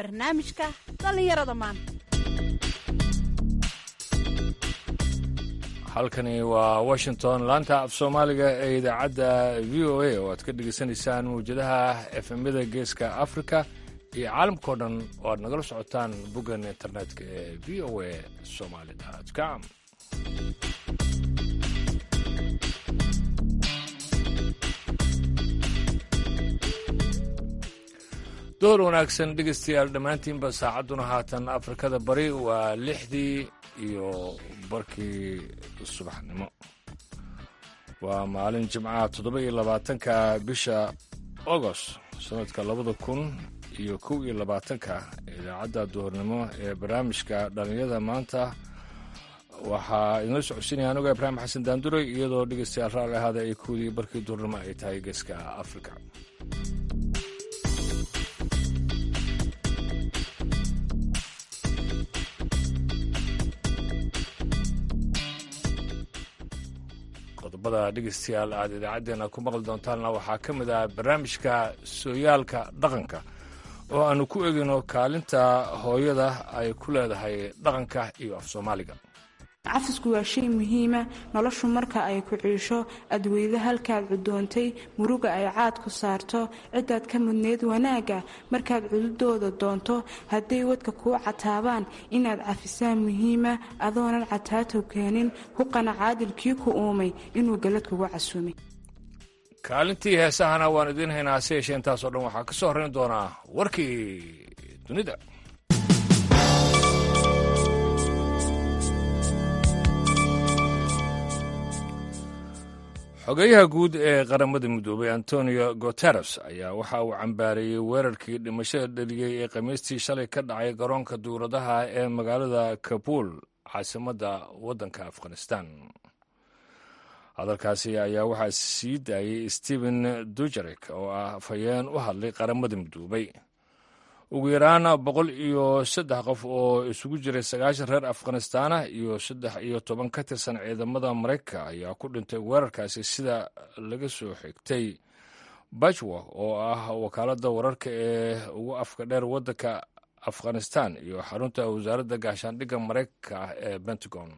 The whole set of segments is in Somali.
barnaamijka dhallinyarada maanta halkani waa washington laanta af soomaaliga ee idaacadda v o a oo aad ka dhegaysanaysaan mawjadaha efemyada geeska africa iyo caalamkao dhan oo aad nagala socotaan boggan internetka ee v o a somali com door wanaagsan dhegaystayaal dhammaantiinba saacadduna haatan afrikada bari waa lixdii iyo barkii subaxnimo waa maalin jimcaha toddoba iyo labaatanka bisha agost sanadka labada kun iyo kow iyo labaatanka idaacadda duhurnimo ee barnaamijka dhallinyada maanta waxaa inoo socodsiinaya anuga ibraahim xasan daanduray iyadoo dhegaystayaal raalli ahaada ay koodii barkii duhurnimo ay tahay geeska afrika qodobada dhegaystayaal aad idaacaddeenna ku maqli doontaanna waxaa ka mid ah barnaamijka sooyaalka dhaqanka oo aanu ku egino kaalinta hooyada ay ku leedahay dhaqanka iyo af soomaaliga cafisku waa shay muhiima noloshu marka ay ku ciisho adweyda halkaad cudoontay muruga ay caad ku saarto cidaad ka mudneed wanaagga markaad cududooda doonto hadday wadka kuu cataabaan inaad cafisaan muhiima adoonan cataatow keenin huqana caadilkii ku uumay inuu galad kugu casuumay kaalintii heesahana waan idiin haynaa hase yeeshee intaasoo dhan waxaa ka soo horrayn doonaa warkii dunida xogeyaha guud ee qaramada midoobay antonio guteres ayaa waxa uu cambaareeyey weerarkii dhimashada dheliyey ee khamiistii shalay ka dhacay garoonka duuradaha ee magaalada kabuul caasimadda waddanka afghanistan hadalkaasi ayaa waxaa sii daayey stephen dujarek oo ah afhayeen u hadlay qaramada midoobay ugu yaraan boqol iyo saddex qof oo isugu jiray sagaashan reer afghanistaana iyo saddex iyo toban ka tirsan ciidamada maraykanka ayaa ku dhintay weerarkaasi sida laga soo xigtay bajwa oo ah wakaaladda wararka ee ugu afka dheer waddanka afghanistan iyo xarunta wasaaradda gaashaandhigga maraykanka ah ee pentagon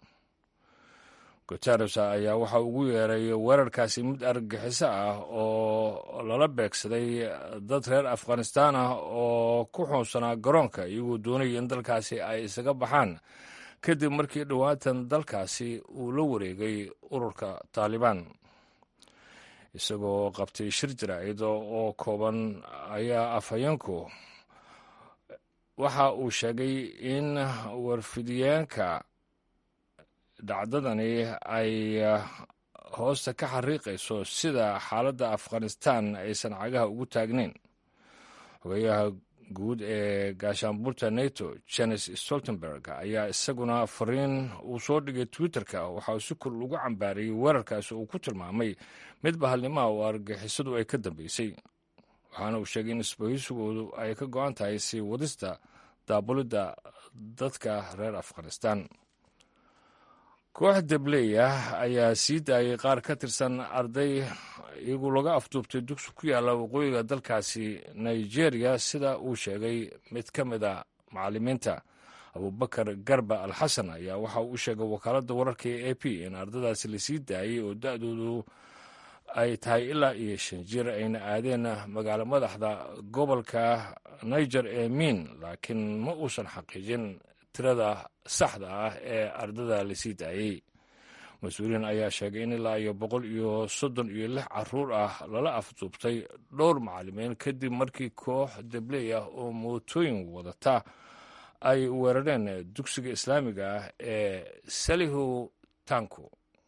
guteres ayaa waxa ugu yeeray weerarkaasi mid argagixiso ah oo lala beegsaday dad reer afghanistaan ah oo ku xuunsanaa garoonka iyagoo doonaya in dalkaasi ay isaga baxaan kadib markii dhowaatan dalkaasi uu la wareegay ururka taalibaan isagoo qabtay shir jaraa'id oo kooban ayaa afhayeenku waxa uu sheegay in warfidiyeenka dhacdadani ay hoosta ka xariiqayso sida xaaladda afghanistan aysan cagaha ugu taagnayn xogeyaha guud ee gaashaanbuurta nato jenes stoltenberg ayaa isaguna fariin uu soo dhigay twitterka waxauu si kor ugu cambaarayey weerarkaasi uu ku tilmaamay mid bahalnimaha oo argixisadu ay ka dambeysay waxaana uu sheegay in isbahisigoodu ay ka go-an tahay sii wadista daabulidda dadka reer afghanistan koox dabley ah ayaa sii daayay qaar ka tirsan arday iyagu laga afduubtay dugsi ku yaalla waqooyiga dalkaasi nigeria sida uu sheegay mid ka mid a macallimiinta abubakar garba al xasan ayaa waxa uu u sheegay wakaaladda wararka ee a p in ardadaasi lasii daayey oo da-doodu ay tahay ilaa iyo shan jir ayna aadeen magaalo madaxda gobolka niger ee miin laakiin ma uusan xaqiijin tirada saxda ah ee ardada lasii daayey mas-uuliyiin ayaa sheegay in ilaa iyo boqol iyo soddon iyo lix caruur ah lala afduubtay dhowr macallimiin kadib markii koox dabley ah oo mootooyin wadata ay weerareen dugsiga islaamiga ah ee salihu tanku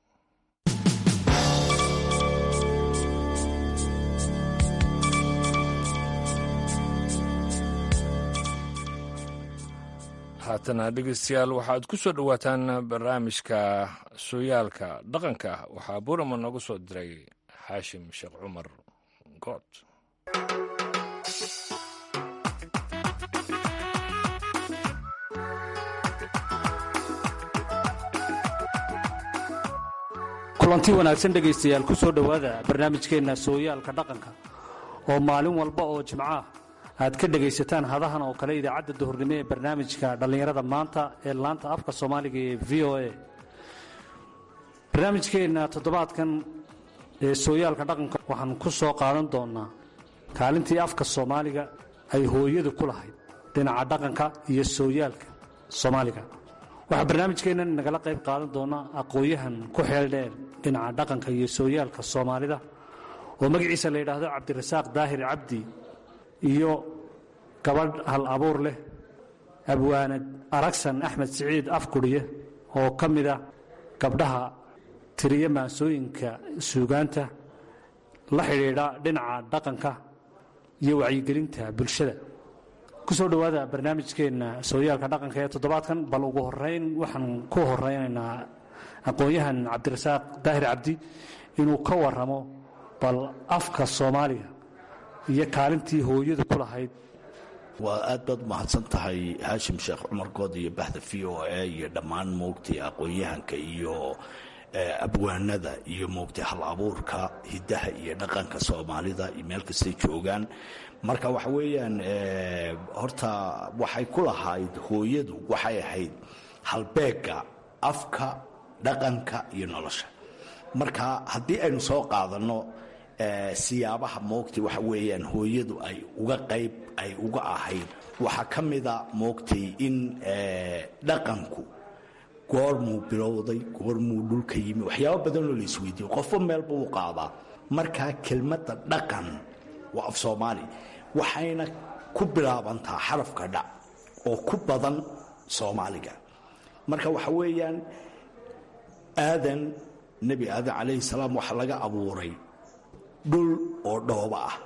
haatana dhegeystayaal waxaad ku soo dhowaataan barnaamijka sooyaalka dhaqanka waxaa burama nooga soo diray xaashim sheekh cumar good kulanti wanaagsan dhegaystayaal ku soo dhowaada barnaamijkeenna sooyaalka dhaqanka oo maalin walba oo jimcaah aad ka dhegaysataan hadahan oo kale idaacadda duhurnimo ee barnaamijka dhallinyarada maanta ee laanta afka soomaaliga ee v o a barnaamijkeenna toddobaadkan ee sooyaalka dhaqanka waxaan ku soo qaadan doonnaa kaalintii afka soomaaliga ay hooyadu ku lahayd dhinaca dhaqanka iyo sooyaalka soomaaliga waxaa barnaamijkeennan nagala qayb qaadan doona aqoon-yahan ku xeel dheer dhinaca dhaqanka iyo sooyaalka soomaalida oo magaciisa la yidhaahdo cabdirasaaq daahir cabdi iyo gabadh hal abuur leh abwaanad aragsan axmed siciid afkudhiye oo ka mida gabdhaha tiriya maansooyinka suugaanta la xidhiidha dhinaca dhaqanka iyo wacyigelinta bulshada ku soo dhowaada barnaamijkeenna sooyaalka dhaqanka ee toddobaadkan bal ugu horeyn waxaan ku horeynaynaa aqoon-yahan cabdirasaaq daahir cabdi inuu ka waramo bal afka soomaaliga iyo kaalintii hooyadu ku lahayd waa aad baad umahadsan tahay haashim sheekh cumar good iyo baxda v o a iyo dhammaan moogtay aqoon-yahanka iyo abwaanada iyo moogtay hal abuurka hiddaha iyo dhaqanka soomaalida iyo meel kastay joogaan marka waxa weeyaan horta waxay ku lahayd hooyadu waxay ahayd halbeega afka dhaqanka iyo nolosha marka haddii aynu soo qaadanno siyaabaha moogtay waxa weeyaan hooyadu ay uga qayb ay uga ahayd waxaa ka mida moogtay in dhaqanku goormuu bilowday goormuu dhulka yimi waxyaaba badanoo la isweydiiyo qofba meelba u qaadaa markaa kelmadda dhaqan waa af soomaali waxayna ku bilaabantaa xarafka dhac oo ku badan soomaaliga marka waxa weeyaan aadan nebi aadan calayhi salaam waxaa laga abuuray dhul oo dhooba ah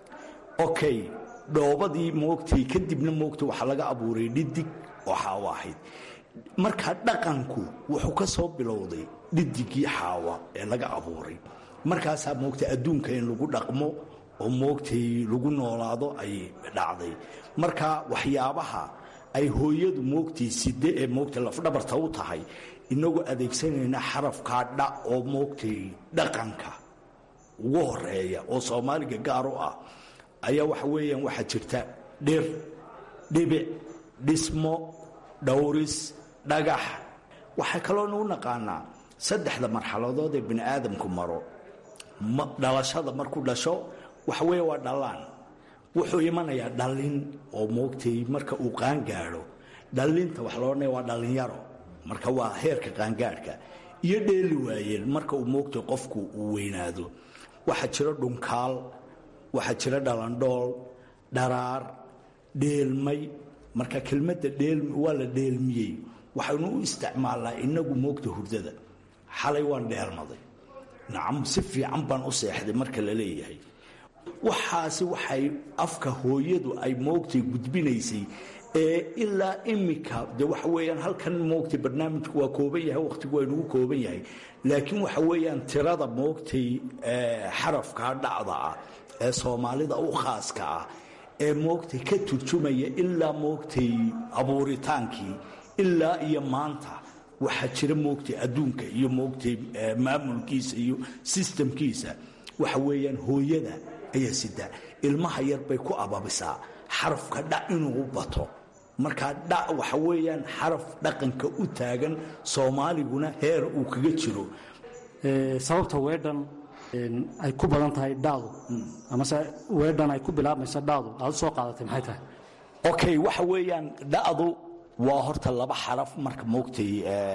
okay dhoobadii moogtay kadibna moogtay waxaa laga abuuray dhidig oo xaawo ahayd marka dhaqanku wuxuu ka soo bilowday dhidigii xaawa ee laga abuuray markaasaa moogtay adduunka in lagu dhaqmo oo moogtay lagu noolaado ay dhacday marka waxyaabaha ay hooyadu moogtay side ee moogtay lafdhabarta u tahay inagoo adeegsanayna xarafkaa dha oo moogtay dhaqanka ugu horeeya oo soomaaliga gaar u ah ayaa waxa weeyaan waxaa jirta dhir dhibic dhismo dhowris dhagax waxaa kaloo nagu naqaanaa saddexda marxaladood ee bini aadamku maro dhalashada markuu dhasho waxa weeye waa dhallaan wuxuu imanayaa dhallin oo moogtay marka uu qaangaadho dhallinta waxa loo odhanaya waa dhallinyaro marka waa heerka qaangaadhka iyo dheeli waayeen marka uu moogtay qofku uu weynaado waxaa jira dhunkaal waxaa jira dhalandhool dharaar dheelmay marka kelmadda dheelmi waa la dheelmiyey waxaynu u isticmaalnaa inagu moogta hurdada xalay waan dheelmaday nacam si fiican baan u seexday marka la leeyahay waxaasi waxay afka hooyadu ay moogtay gudbinaysay ee ilaa imika de waxa weeyaan halkan moogtay barnaamijku waa kooban yahay wakhtigu waa inugu kooban yahay laakiin waxa weeyaan tirada moogtay xarafkaa dhacda ah ee soomaalida u khaaska ah ee moogtay ka turjumaya ilaa moogtay abuuritaankii ilaa iyo maanta waxaa jira moogtay adduunka iyo moogtay maamulkiisa iyo sistamkiisa waxa weeyaan hooyada ayaa sida ilmaha yar bay ku ababisaa xarafka dhac inuu bato markaa dhac waxa weeyaan xaraf dhaqanka u taagan soomaaliguna heer uu kaga jiro sababta weedhan ay ku badan tahay dhacdu amase weedhan ay ku bilaabmayso dhacdu aad u soo qaadatay maxay tahay okay waxa weeyaan dhacdu waa horta laba xaraf marka moogtay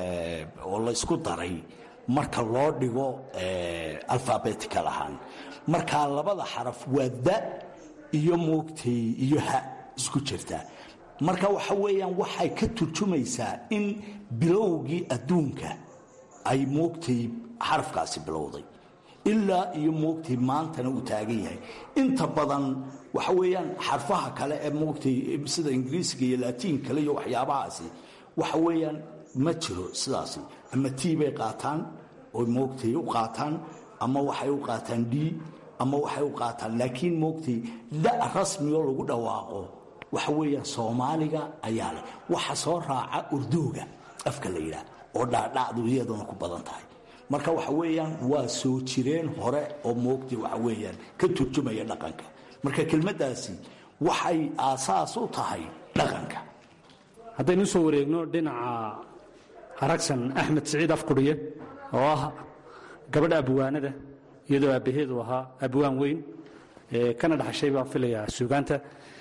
oo laysku daray marka loo dhigo alfabetical ahaan markaa labada xaraf waa da iyo moogtay iyo ha isku jirta marka waxa weeyaan waxay ka turjumaysaa in bilowgii adduunka ay moogtay xarafkaasi bilowday ilaa iyo moogtay maantana uu taagan yahay inta badan waxa weeyaan xarfaha kale ee moogtay sida ingiriisiga iyo laatiin kale iyo waxyaabahaasi waxa weeyaan ma jiro sidaasi ama t bay qaataan oy moogtay u qaataan ama waxay u qaataan d ama waxay u qaataan laakiin moogtay da rasmioo lagu dhawaaqo waxa weeyaan soomaaliga ayaa leh waxa soo raaca urdooga afka la yidhaah oo dhaadhacdu iyaduna ku badan tahay marka waxa weeyaan waa soo jireen hore oo moogtay waxa weeyaan ka turjumaya dhaqanka marka kelmaddaasi waxay aasaas u tahay dhaqanka haddaynu usoo wareegno dhinaca aragsan axmed siciid afkudhiye oo ah gabadha abwaanada iyadoo aabbaheedu ahaa abwaan weyn kana dhaxashay baan filayaa suugaanta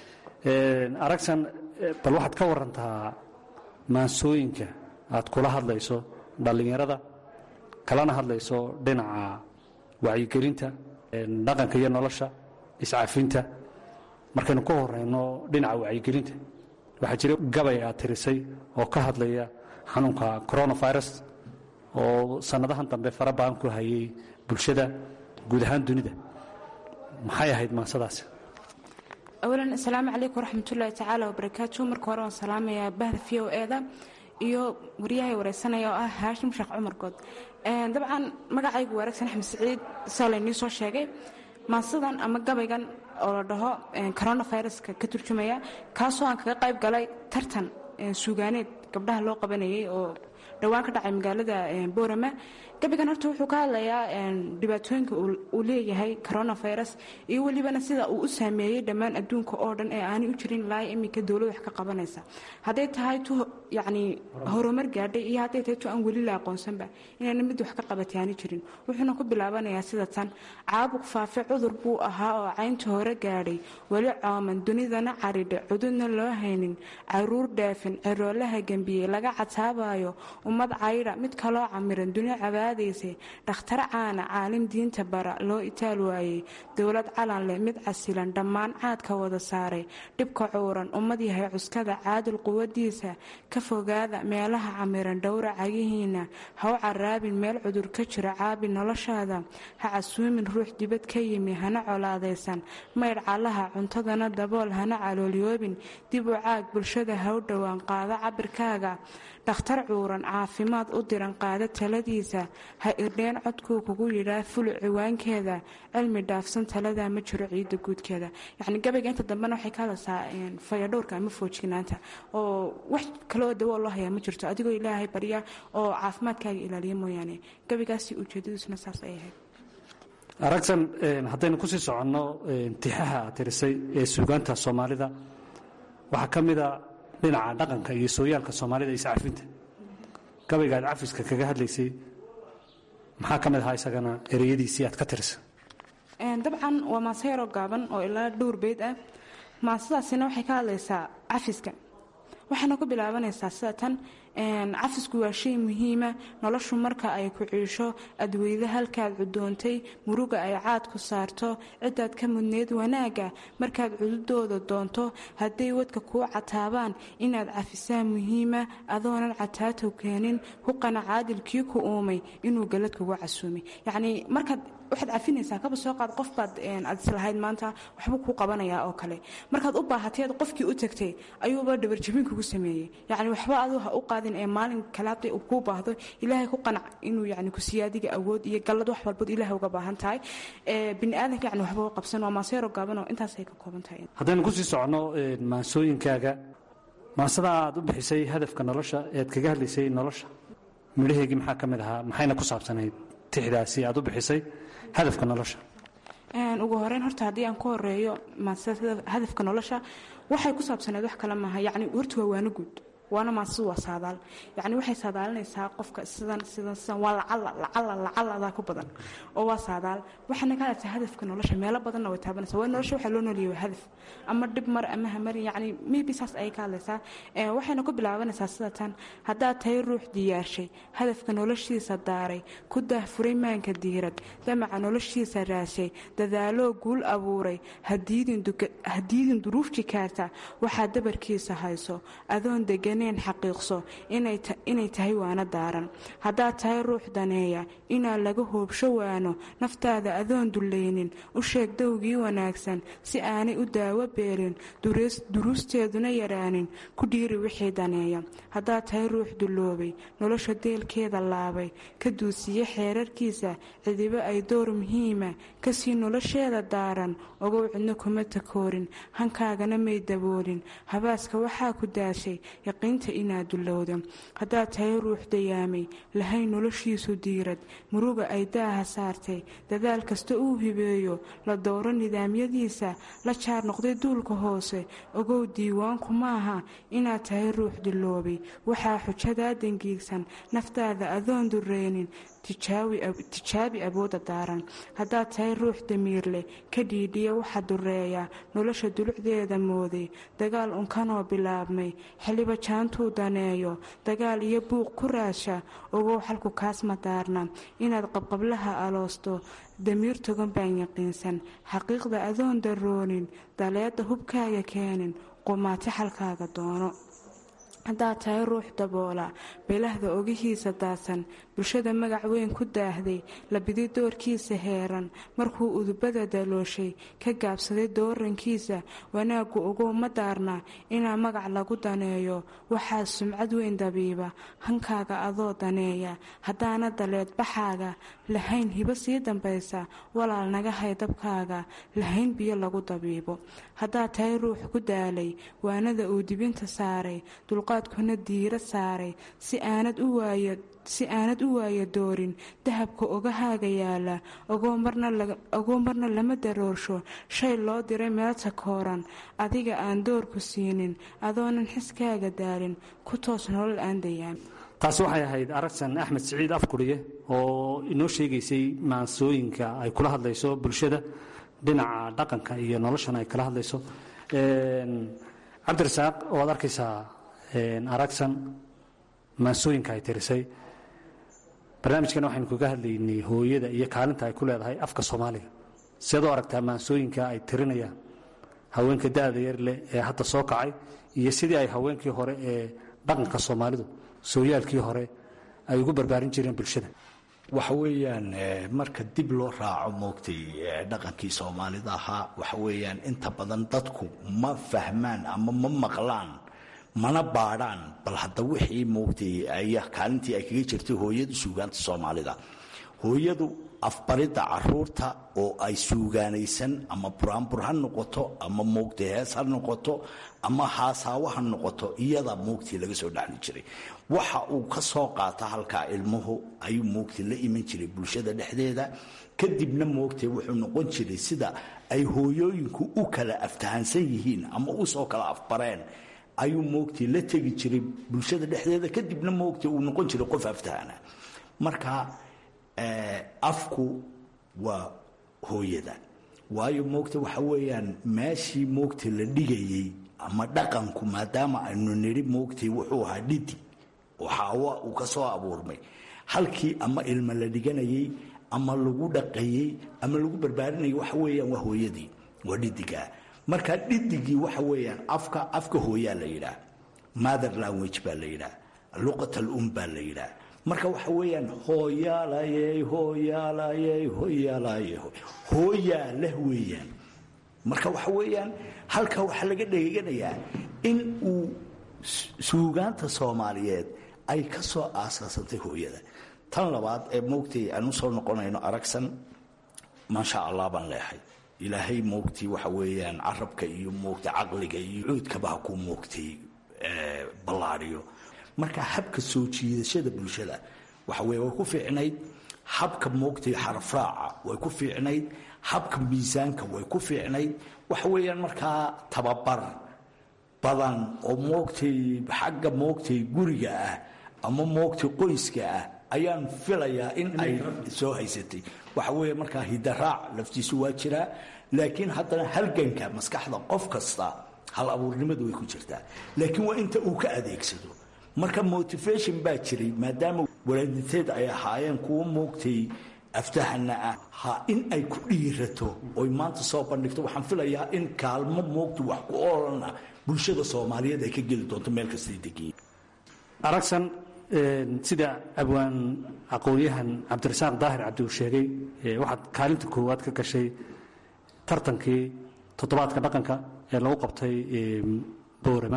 aragsan bal waxaad ka warantaa maansooyinka aad kula hadlayso dhallinyarada kalana hadlayso dhinaca wacyigelinta dhaqanka iyo nolosha iscafinta markaynu ka horeyno dhinaca wacyigelinta waxaa jira gabay aad tirisay oo ka hadlaya xanuunka coronavirus oo sannadahan dambe fara badan ku hayay bulshada guud ahaan dunida maxay ahayd maansadaasi awalan asalaamu calaykum waraxmatullaahi tacaala wabarakaatu marka hore waan salaamayaa bahda v o eda iyo waryahay wareysanaya oo ah haashim sheekh cumar good dabcan magacaygu waaragsan axmed siciid saa laynii soo sheegay maansadan ama gabaygan oo la dhaho coronaviruska ka turjumaya kaasoo aan kaga qayb galay tartan suugaaneed gabdhaha loo qabanayay oo dhowaan ka dhacay magaalada boorama gabigan horta wuxuu ka hadlayaa dhibaatooyinka uu leeyahay coronavirus iyo welibana sida uu u saameeyey dhammaan adduunka oo dhan ee aanay u jirin ilaa iminka dowlad wax ka qabanaysa hadday tahay tu yacni horumar gaadhay iyo hadday tahay tu aan weli la aqoonsanba inaana mid wax ka qabatay aani jirin wuxuuna ku bilaabanayaa sida tan caabuq faafe cudur buu ahaa oo caynta hore gaadhay weli cooman dunidana caridhe cududna loo haynin caruur dhaafin ciroolaha gembiyey laga cataabayo ummad caydha mid kaloo camiran duni cabaadaysay dhakhtar caana caalim diinta bara loo itaal waayey dowlad calan leh mid casilan dhammaan caadka wada saaray dhibka cuuran ummad yahay cuskada caadil quwadiisa ka fogaada meelaha camiran dhowra cagihiina ha u caraabin meel cudur ka jira caabi noloshaada ha casuumin ruux dibad ka yimi hana colaadaysan maydh calaha cuntadana dabool hana caloolyoobin dib u caag bulshada ha u dhowaan qaado cabirkaaga dhakhtar cuuran caafimaad u diran qaada taladiisa ha irdheen codkuu kugu yidhaa fulu ciwaankeeda cilmi dhaafsan taladaa ma jiro ciidda guudkeeda yacni gabayga inta dambena waxay ka hadlaysaa fayadhowrka ama foojignaanta oo wax kaleoo dawo loo hayaa ma jirto adigoo ilaahay barya oo caafimaadkaaga ilaaliya mooyaane gabaygaasi ujeedadiisuna saas ay ahayd aragsan haddaynu kusii soconno tixaha aad tirisay ee suugaanta soomaalida waxaa ka mida dhinaca dhaqanka iyo sooyaalka soomaalida iscafinta gabayga aad cafiska kaga hadlaysay maxaa ka mid ahaa isagana ereyadiisii aad ka tirisa dabcan waa maase yaroo gaaban oo ilaa dhowr beyd ah maasadaasina waxay ka hadlaysaa cafiska waxayna ku bilaabanaysaa sida tan cafisku waa shay muhiima noloshu marka ay ku ciisho adweyda halkaad cudoontay muruga ay caad ku saarto cidaad ka mudneyd wanaaga markaad cududooda doonto hadday wadka kuu cataabaan inaad cafisaan muhiima adoonan cataatow keenin huqana caadilkii ku uumay inuu galad kugu casuumay yacnii markaad waxaad cafinaysaa kaba soo qaad qof baad aad islahayd maanta waxbuu kuu qabanayaa oo kale markaad u baahatay ad qofkii u tagtay ayuuba dhabarjabin kugu sameeyey yacni waxba aduu ha u qaadin ee maalin kale hadday uu kuu baahdo ilaahay ku qanac inuu yani kusiiya adiga awood iyo gallad wax walbood ilaahay uga baahan tahay bini aadanka yani waxba u qabsan waa maaseero gaabanoo intaasay ka kooban tahay haddaynu kusii soconno maansooyinkaaga maansada aad u bixisay hadafka nolosha ead kaga hadlaysay nolosha midhaheygii maxaa ka mid ahaa maxayna ku saabsanayd tixdaasi aad u bixisay hadafka nolosha ugu horeyn horta haddii aan ku horeeyo hadafka nolosha waxay ku saabsaneed wax kale maaha yani horta waa waano guud waana maasadu waa saadaal yani waxay saadaalinaysaa qofka sidan sidan sidan waa lacala lacala lacaladaa ku badan oo waa saadaal waxayna ka hadlaysaa hadafka nolosha meelo badanna way taabanaysaa waa nolosha waxaa loo nooliyay waa hadaf ama dhib mar ama hamari yani maybe saas ayay ka hadlaysaa waxayna ku bilaabanaysaa sida tan haddaad tahay ruux diyaarshay hadafka noloshiisa daaray ku daahfuray maanka diirad damaca noloshiisa raashay dadaaloo guul abuuray hadiidin duruuf jikaarta waxaa dabarkiisa hayso adoon degan xaqiiqso inay tahay waano daaran haddaad tahay ruux daneeya inaa laga hoobsho waano naftaada adoon dullaynin u sheeg dowgii wanaagsan si aanay u daawo beelin duruusteeduna yaraanin ku dhiiri wixii daneeya haddaad tahay ruux dulloobay nolosha deelkeeda laabay ka duusiye xeerarkiisa cidibo ay door muhiima kasii nolosheeda daaran ogow cidno kuma takoorin hankaagana may daboolin habaaska waxaa ku daashay daynta inaad dulowdo haddaad tahay ruux dayaamay lahayn noloshiisu diirad muruga ay daaha saartay dadaal kasta uu hibeeyo la dowro nidaamyadiisa la jaar noqday duulka hoose ogow diiwaanku maaha inaad tahay ruux duloobay waxaa xujadaa dangiigsan naftaada adoon dureynin tijaabi awoodda daaran haddaad tahay ruux damiir leh ka dhiidhiya waxa dureeya nolosha dulucdeeda mooday dagaal unkanoo bilaabmay xiliba jaantuu daneeyo dagaal iyo buuq ku raasha ogow xalku kaas ma daarna inaad qabqablaha aloosto damiir togan baan yaqiinsan xaqiiqda adoon daroonin daleedda hubkaaga keenin qumaati xalkaaga doono haddaad tahay ruux daboola beelahda ogihiisa daadsan bulshada magac weyn ku daahday labidi doorkiisa heeran markuu udubada dalooshay ka gaabsaday doorankiisa wanaaggu ogow ma daarna inaa magac lagu daneeyo waxaa sumcad weyn dabiiba hankaaga adoo daneeya haddaana daleed baxaaga lahayn hibo sii dambaysa walaal naga hay dabkaaga lahayn biyo lagu dabiibo haddaad tahay ruux ku daalay waanada uu dibinta saaray dulqaadkuna diira saaray si aanad u waayo si aanad u waaya doorin dahabka ogahaaga yaala ogoo marna lama daroorsho shay loo diray meelta kooran adiga aan doorku siinin adoonan xiskaaga daalin ku toos nolol aan dayaan taasi waxay ahayd aragsan axmed siciid afkuriye oo inoo sheegaysay maansooyinka ay kula hadlayso bulshada dhinaca dhaqanka iyo noloshana ay kala hadlayso cabdirasaaq waad arkaysaa aragsan maansooyinka ay tirisay barnaamijkan waxaynu kaga hadlaynay hooyada iyo kaalinta ay ku leedahay afka soomaaliga siad u aragtaa maansooyinka ay tirinayaan haweenka da-da yar leh ee hadda soo kacay iyo sidii ay haweenkii hore ee dhaqanka soomaalidu sooyaalkii hore ay ugu barbaarin jireen bulshada waxa weeyaan marka dib loo raaco moogtay dhaqankii soomaalida ahaa waxa weeyaan inta badan dadku ma fahmaan ama ma maqlaan mana baadhaan bal hadda wixii moogtay aya kaalintii ay kaga jirtay hooyada suugaanta soomaalida hooyadu afbaridda caruurta oo ay suugaanaysan ama buraanbur ha noqoto ama moogtay hees ha noqoto ama haasaawo ha noqoto iyada moogtii laga soo dhacli jiray waxa uu ka soo qaata halkaa ilmuhu ayuu moogtay la iman jiray bulshada dhexdeeda kadibna moogtay wuxuu noqon jiray sida ay hooyooyinku u kala aftahansan yihiin ama usoo kala afbareen ayuu moogtay la tegi jiray bulshada dhexdeeda kadibna moogtay uu noqon jiray qof aftahana marka afku waa hooyada waayo moogta waxa weeyaan meeshii moogta la dhigayey ama dhaqanku maadaama aynu nidhi moogtay wuxuu ahaa dhidi oo xaawa uu ka soo abuurmay halkii ama ilma la dhiganayey ama lagu dhaqayey ama lagu barbaarinayay waxa weeyaan waa hooyadii waa dhidigaa marka dhidigii waxa weeyaan afka afka hooyaa la yidhaah mother language baa la yidhaah luqat alum baa la yidhaah marka waxa weeyaan hooyaalayey hooyaalayey hooyaalayey hooyaa leh weeyaan marka waxa weeyaan halkaa waxaa laga dheganayaa in uu suugaanta soomaaliyeed ay ka soo aasaasantay hooyada tan labaad ee moogtay aan u soo noqonayno aragsan maasha allah baan leehay ilaahay moogtay waxa weeyaan carabka iyo moogtay caqliga iyo cuudkaba ha ku moogtay ballaadhiyo marka habka soo jiidashada bulshada waxa weye way ku fiicnayd habka moogtay xarafraaca way ku fiicnayd habka miisaanka way ku fiicnayd waxa weeyaan markaa tababar badan oo moogtay xagga moogtay guriga ah ama moogtay qoyska ah ayaan filayaa in ay soo haysatay waxa weeye markaa hidaraac laftiisu waa jiraa laakiin haddana halganka maskaxda qof kasta hal abuurnimadu way ku jirtaa laakiin waa inta uu ka adeegsado marka motivation baa jiray maadaama walaadinteed ay ahaayeen kuwa moogtay aftahana ah ha in ay ku dhiirato oy maanta soo bandhigto waxaan filayaa in kaalmo moogta wax ku oolana bulshada soomaaliyeed ay ka geli doonto meel kastay degiin aragsan sida abwaan aqoon-yahan cabdirasaaq daahir cabdi uu sheegay waxaad kaalinta koowaad ka gashay tartankii toddobaadka dhaqanka ee lagu qabtay boorama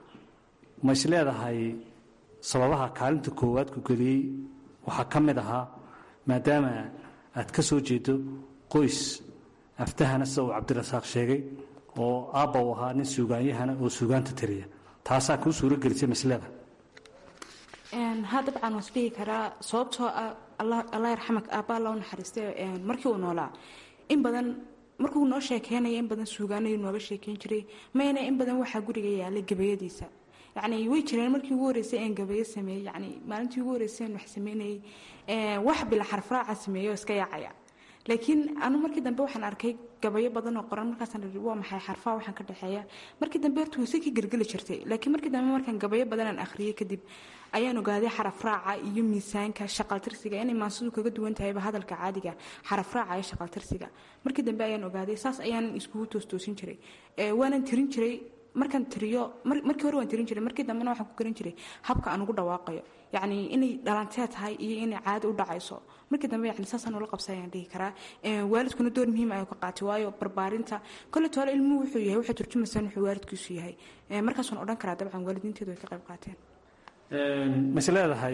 ma is leedahay sababaha kaalinta koowaad ku geliyey waxaa ka mid ahaa maadaama aad ka soo jeedo qoys aftahana sida uu cabdirasaaq sheegay oo aabba uu ahaa nin suugaanyahana oo suugaanta tiriya taasaa kuu suuro gelisay maslada ha dabcan waan isdhihi karaa sababtoo ah allah yarxamak aabba alla u naxariistay markii uu noolaa in badan markuu noo sheekeynaya in badan suugaanayu nooga sheekeyn jiray mayna in badan waxaa guriga yaalay gabayadiisa yacni way jireen markii ugu horreysay een gabayo sameeyey yacni maalintii ugu horreysay een wax sameynayay wax bila xarfraaca sameeyo iska yaacaya laakiin anu markii dambe waxaan arkay gabayo badan oo qoran markaasaan ii waa maxay xarfaha waxaan ka dhexeeya markii dambe horta wayse ka gelgeli jirtay laakiin markii dambe markaan gabayo badan aan akhriyey kadib ayaan ogaaday xarafraaca iyo miisaanka shaqaltirsiga inay maansidu kaga duwan tahayba hadalka caadiga xarafraaca iyo shaqaltirsiga markii dambe ayaan ogaaday saas ayaanan iskugu toostoosin jiray waanan tirin jiray markaan tiriyo markii hore waan tirin jiray markii dambena waxaan ku garan jiray habka aan ugu dhawaaqayo yacni inay dhalantee tahay iyo inay caadi u dhacayso markii dambe yani saasaan ula qabsa ayaan dhihi karaa waalidkuna door muhiim ayuu ka qaatay waayo barbaarinta kole toole ilmuhu wuxuu yahay waxay turjumaysaan wuxuu waalidkiisu yahay markaas waan odhan karaa dabcan waalidiinteedu way ka qayb qaateen mas leedahay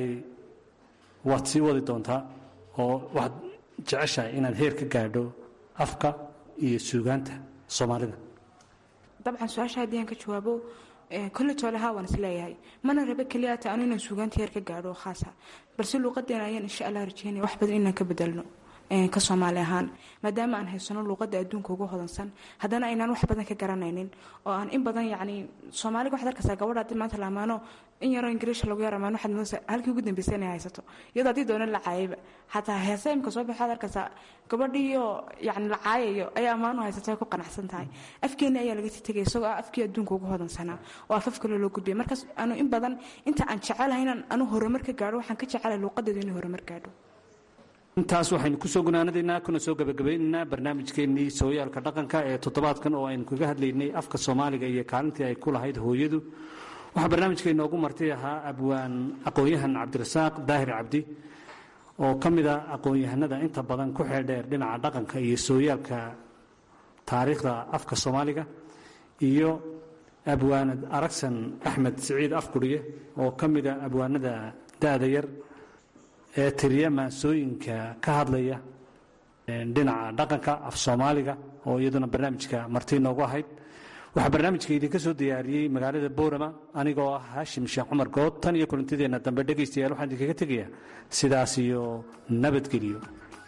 waad sii wadi doontaa oo waxaad jeceshahay inaad heer ka gaadho afka iyo suugaanta soomaalida dabcan su-aasha haddii aan ka jawaabo kolle toole haa waan isleeyahay mana rabe keliyaata anu inaan suugaanta heer ka gaadho khaasa balse luuqadeena ayaan insha allah rajeynaya wax badan inaan ka bedelno ka soomaali ahaan maadaama aan haysano luuqada adduunka ugu hodansan haddana aynaan wax badan ka garanaynin oo aan in badan yacni soomaaliga waxaad arkaysaa gabadha haddii maanta la amaano in yaroo ingiriisha lagu yar amaano waxaad moodaysaa halkii ugu dambeysay inay haysato iyadoo haddii doona la caayayba xataa heese imka soo baxo waxaad arkaysaa gabadhiiyo yacni la caayayo ayaa ammaan u haysata way ku qanacsan tahay afkeeni ayaa laga sii tegay isagoo ah afkii adduunka ugu hodansanaa oo af af kale loo gudbiyay markaas anu in badan inta aan jecelahay inaan anu horumar ka gaadho waxaan ka jecelahay luuqadeedu inay horumar gaadho intaas waxaynu kusoo gunaanadaynaa kuna soo gabagabaynaynaa barnaamijkeennii sooyaalka dhaqanka ee toddobaadkan oo aynu kaga hadlaynay afka soomaaliga iyo kaalintii ay ku lahayd hooyadu waxaa barnaamijka inoogu martay ahaa abwaan aqoon-yahan cabdirasaaq daahir cabdi oo ka mid a aqoon-yahanada inta badan ku xeeldheer dhinaca dhaqanka iyo sooyaalka taariikhda afka soomaaliga iyo abwaanad aragsan axmed siciid afguriye oo ka mid a abwaanada da-da yar ee tiriya maansooyinka ka hadlaya dhinaca dhaqanka af soomaaliga oo iyaduna barnaamijka marti noogu ahayd waxaa barnaamijka idinka soo diyaariyey magaalada boorama anigoo ah haashim sheekh cumar good tan iyo kulantideenna dambe dhegaystayaal waxaan idinkaga tegayaa sidaas iyo nabadgeliyo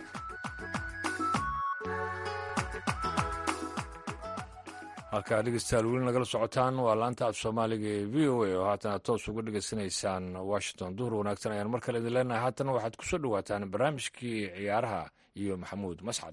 halkaa dhegeystayaal weli nagala socotaan waa laanta af soomaaliga ee v o a oo haatana toos uga dhegeysanaysaan washington duhur wanaagsan ayaan mar kale idin leenahay haatana waxaad ku soo dhowaataan barnaamijkii ciyaaraha iyo maxamuud mascad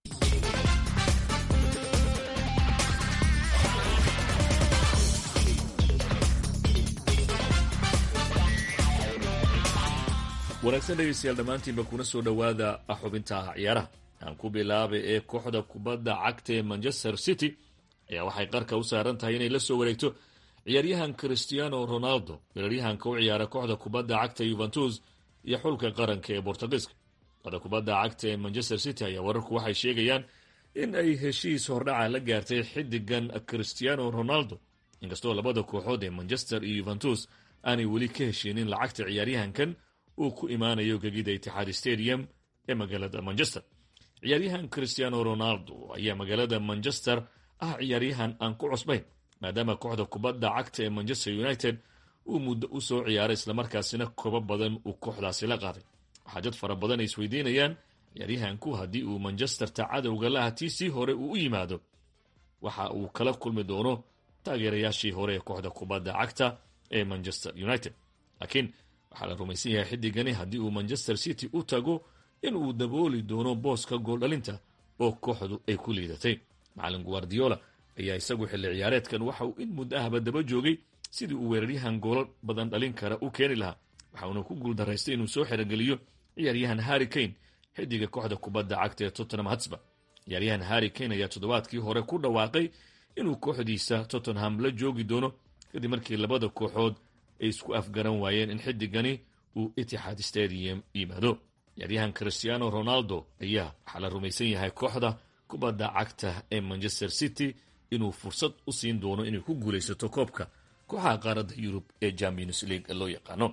wanaagsan dhegeystayaal dhammaantiinba kuna soo dhowaada xubinta ciyaaraha aan ku bilaabay ee kooxda kubadda cagta ee manchester city ayaa waxay qarka u saaran tahay inay la soo wareegto ciyaaryahan christiano ronaldo weeraryahanka u ciyaara kooxda kubadda cagta yuventus iyo xulka qaranka ee bortugiiska kooxda kubadda cagta ee manchester city ayaa wararku waxay sheegayaan in ay heshiis hordhaca la gaartay xidigan christiano ronaldo inkastoo labada kooxood ee manchester iyo yuventus aanay weli ka heshiinin lacagta ciyaaryahankan uu ku imaanayo gegida itixaad stadium ee magaalada manchester ciyaaryahan christiano ronaldo ayaa magaalada manchester ah ciyaaryahan aan ku cusbayn maadaama kooxda kubadda cagta ee manchester united uu muddo u soo ciyaaray islamarkaasina kobo badan uu kooxdaasi la qaaday waxaa dad fara badan ay isweydiinayaan ciyaaryahanku haddii uu manchesterta cadowga laha tii sii hore uu u yimaado waxa uu kala kulmi doono taageerayaashii hore ee kooxda kubadda cagta ee manchester united laakiin waxaa la rumaysan yahay xidigani haddii uu manchester city u tago inuu dabooli doono booska gooldhalinta oo kooxdu ay ku liidatay macalin guardiola ayaa isagu xilli ciyaareedkan waxa uu in muddo ahba daba joogay sidii uu weeraryahan goolo badan dhalin kara u keeni lahaa waxauna ku guuldaraystay inuu soo xerogeliyo ciyaaryahan harry kane xidiga kooxda kubadda cagta ee tottenham hatsba ciyaaryahan harry kane ayaa toddobaadkii hore ku dhawaaqay inuu kooxdiisa tottenham la joogi doono kadib markii labada kooxood ay isku afgaran waayeen in xidigani uu itixaad stadium yimaado ciyaaryahan christiano ronaldo ayaa waxaa la rumaysan yahay kooxda kubadda cagta ee manchester city inuu fursad u siin doono inay ku guulaysato koobka kooxaha qaaradda yurub ee champions league loo yaqaano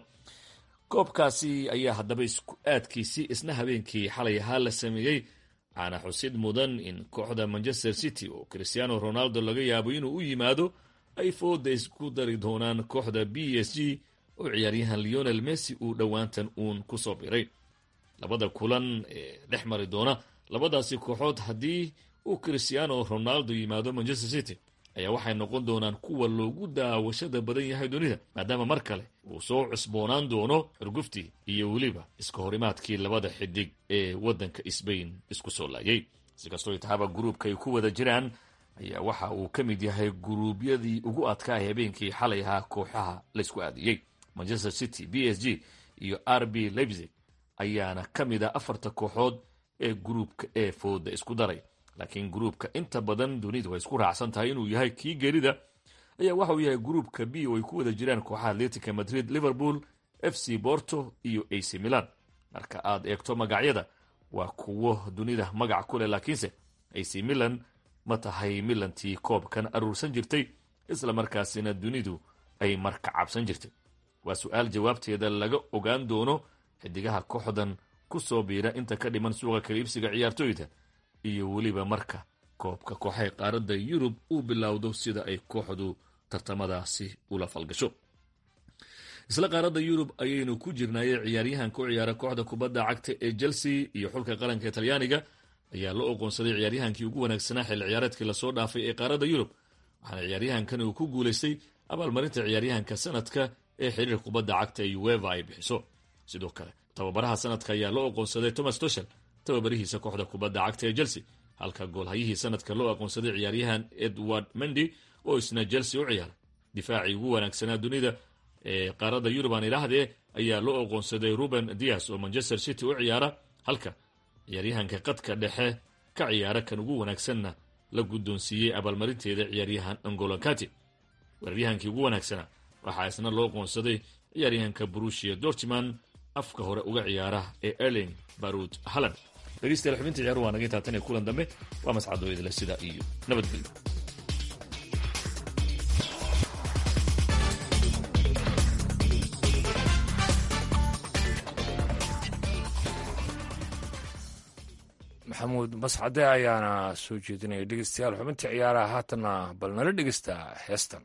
koobkaasi ayaa haddaba isku aadkiisii isna habeenkii xalay ahaa la sameeyey waxaana xusid mudan in kooxda manchester city oo christiano ronaldo laga yaabo inuu u yimaado ay fooda isku dari doonaan kooxda b s g oo ciyaaryahan leonel messi uu dhowaantan uun ku soo biray labada kulan ee dhex mari doona labadaasi kooxood haddii uu cristiano ronaldo yimaado manchester city ayaa waxay noqon doonaan kuwa loogu daawashada badan yahay dunida maadaama mar kale uu soo cusboonaan doono xurguftii iyo weliba iska horimaadkii labada xidig ee waddanka sbain isku soo laayay si kastoo tahaba gruubka ay ku wada jiraan ayaa waxa uu ka mid yahay guruubyadii ugu adkaa habeenkii xalay ahaa kooxaha laysku aadiyey manchester city b s g iyo r b leipzig ayaana ka mid ah afarta kooxood ee gruubka ee fooda isku daray laakiin gruubka inta badan dunidu ay isku raacsan tahay inuu yahay kii gerida ayaa waxa uu yahay gruubka b oo ay ku wada jiraan kooxaha atletica madrid liverpool f c borto iyo a c milan marka aad eegto magacyada waa kuwo dunida magac ku leh laakiinse a c milan ma tahay milantii koobkan aruursan jirtay isla markaasina dunidu ay marka cabsan jirtay waa su-aal jawaabteeda laga ogaan doono xidigaha kooxdan ku soo biira inta ka dhiman suuqa kaliibsiga ciyaartooyda iyo weliba marka koobka kooxaha qaaradda yurub uu bilowdo sida ay kooxdu tartamadaasi ula falgasho isla qaaradda yurub ayaynu ku jirnaaye ciyaaryahan ku ciyaara kooxda kubadda cagta ee chelsea iyo xulka qaranka talyaaniga ayaa la oqoonsaday ciyaaryahankii ugu wanaagsanaa xilli ciyaareedkii lasoo dhaafay ee qaaradda yurub waxaana ciyaaryahankan uu ku guulaystay abaalmarinta ciyaaryahanka sanadka ee xiriir kubadda cagta ee ueva ay bixiso sidoo kale tababaraha sanadka ayaa la oqoonsaday thomas toshel tababarihiisa kooxda kubadda cagta ee chelsea halka goolhayihii sanadka loo aqoonsaday ciyaaryahan edward mendy oo isna chelsea u ciyaaray difaacii ugu wanaagsanaa dunida ee qaaradda yurub aan idhaahdee ayaa loo aqoonsaday ruben dias oo manchester city u ciyaara halka ciyaaryahanka qadka dhexe ka ciyaara kan ugu wanaagsanna la guddoonsiiyey abaalmarinteeda ciyaaryahan angolokati weeraryahankii ugu wanaagsanaa waxaa isna loo aqoonsaday ciyaaryahanka brushia dortman afka hore uga ciyaara ee erling barud halland dhegeystayaal xubinta ciyaaruhu waa naga taatan ee kulan dambe waa mascadoo idile sidaa iyo nabadgelyo maxamuud mascade ayaana soo jeedinaya dhegeystayaal xubinta ciyaaraha haatanna bal nala dhegeysta heestan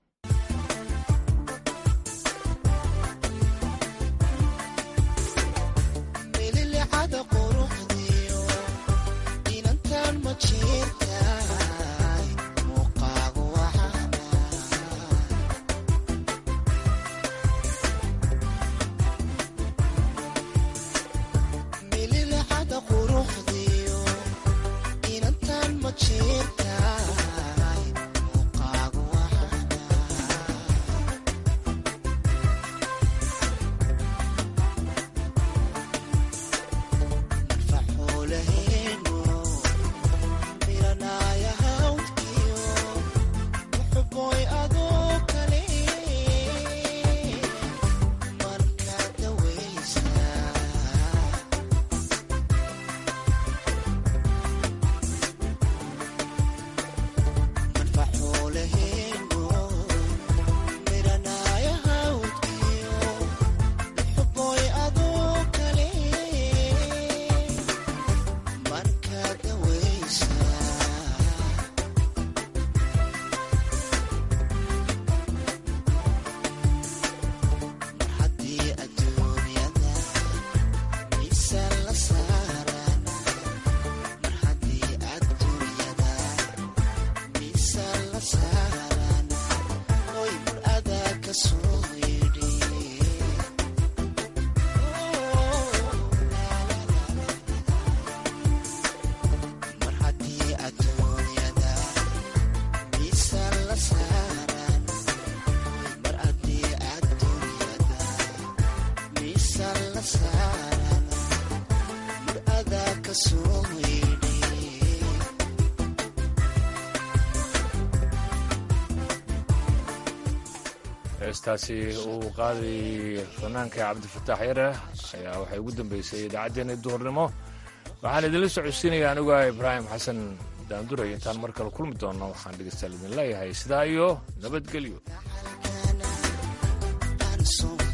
heestaasi uu qaaday fanaanka cabdifataax yare ayaa waxay ugu dambeysay idaacaddeenna duhurnimo waxaan idinla socodsiinaya aniga ibraahim xasan daanduray intaan mar kale kulmi doonno waxaan dhegeystaal idin leeyahay sidaa iyo nabadgelyo